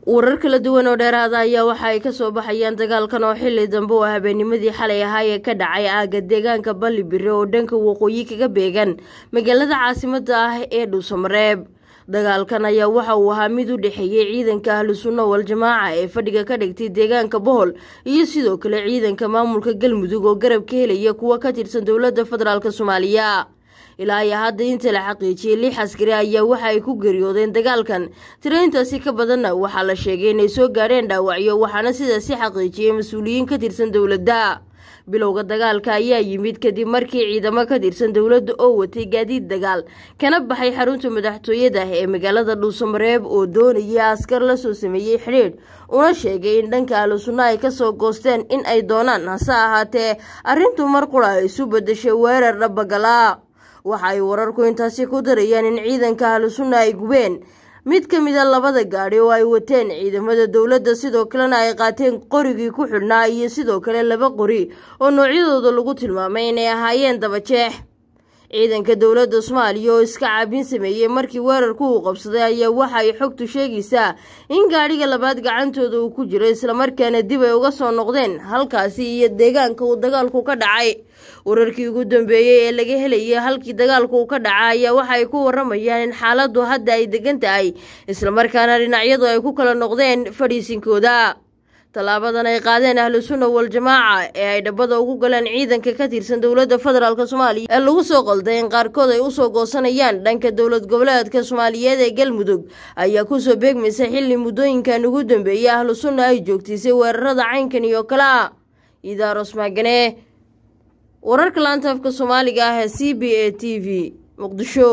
warar kala duwan oo dheeraada ayaa waxa ay kasoo baxayaan dagaalkan oo xili dambe oo habeennimadii xalay ahaa ee ka dhacay aaga deegaanka ballibire oo dhanka waqooyi kaga beegan magaalada caasimada ah ee dhuusamareeb dagaalkan ayaa waxa uu ahaa mid u dhexeeyey ciidanka ahlu sunna wal jamaaca ee fadhiga ka dhigtay deegaanka bohol iyo sidoo kale ciidanka maamulka galmudug oo garab ka helaya kuwa ka tirsan dowladda federaalk soomaaliya ilaa iyo hadda inta la xaqiijiyey lix askari ayaa waxa ay ku geeriyoodeen dagaalkan tiro intaasi ka badanna waxaa la sheegay inay soo gaadheen dhaawacyo waxaana sidaasi xaqiijiyey mas-uuliyiin ka tirsan dowladda bilowga dagaalka ayaa yimid kadib markii ciidamo ka tirsan dowladda oo watay gaadiid dagaal kana baxay xarunta madaxtooyada ee magaalada dhuusamareeb oo doonaya askar la soo sameeyey xidhiidh una sheegay in dhanka ahlu sunna ay kasoo goosteen in ay doonaan hase ahaatee arrintu mar qura ay isu bedeshay weerar dhabagala waxa ay wararku intaasi ku darayaan in ciidanka ahlu sunna ay gubeen mid ka mid a labada gaadhi oo ay wateen ciidamada dowladda sidoo kalena ay qaateen qorigii ku xidhnaa iyo sidoo kale laba qori oo noocyadooda lagu tilmaamay inay ahaayeen dabajeex ciidanka dowladda soomaaliya oo iska caabin sameeyey markii weerarku uu qabsaday ayaa waxa ay xogtu sheegaysaa in gaadhiga labaad gacantooda uu ku jiro islamarkaana dib ay uga soo noqdeen halkaasi iyo deegaanka uu dagaalku ka dhacay wararkii ugu dambeeyey ee laga helayay halkii dagaalku uu ka dhaca ayaa waxa ay ku waramayaan in xaaladdu hadda ay degan tahay islamarkaana dhinacyadu ay ku kala noqdeen fadhiisinkooda tallaabadan ay qaadeen ahlu sunna wal jamaaca ee ay dhabbada ugu galeen ciidanka ka tirsan dowladda federaalk soomaaliya ee lagu soo qalday in qaarkood ay usoo goosanayaan dhanka dowlad goboleedka soomaaliyeed ee galmudug ayaa kusoo beegmaysa xilli muddooyinkan ugu dambeeyey ahlu sunna ay joogtiisay weerarada caynkan iyo kale a idaaros maagane wararka laanta afka soomaaliga ah ee c b a t v muqdisho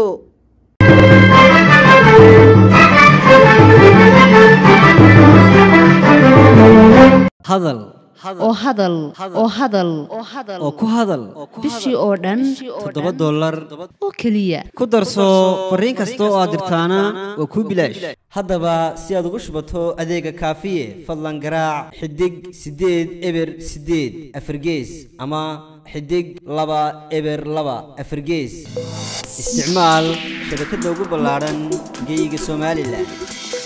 hadal oo hadal oo hadal oo ku hadal bishii oo dhan toddoba dollar oo keliya ku darso fariin kasta oo aad dirtaana waa kuu bilaash haddaba si aad ugu shubato adeega kaafiye fadlan garaac xidig siddeed eber siddeed afargees ama xidig laba eber laba afargees isticmaal shabakadda ugu ballaadhan geyga somalilan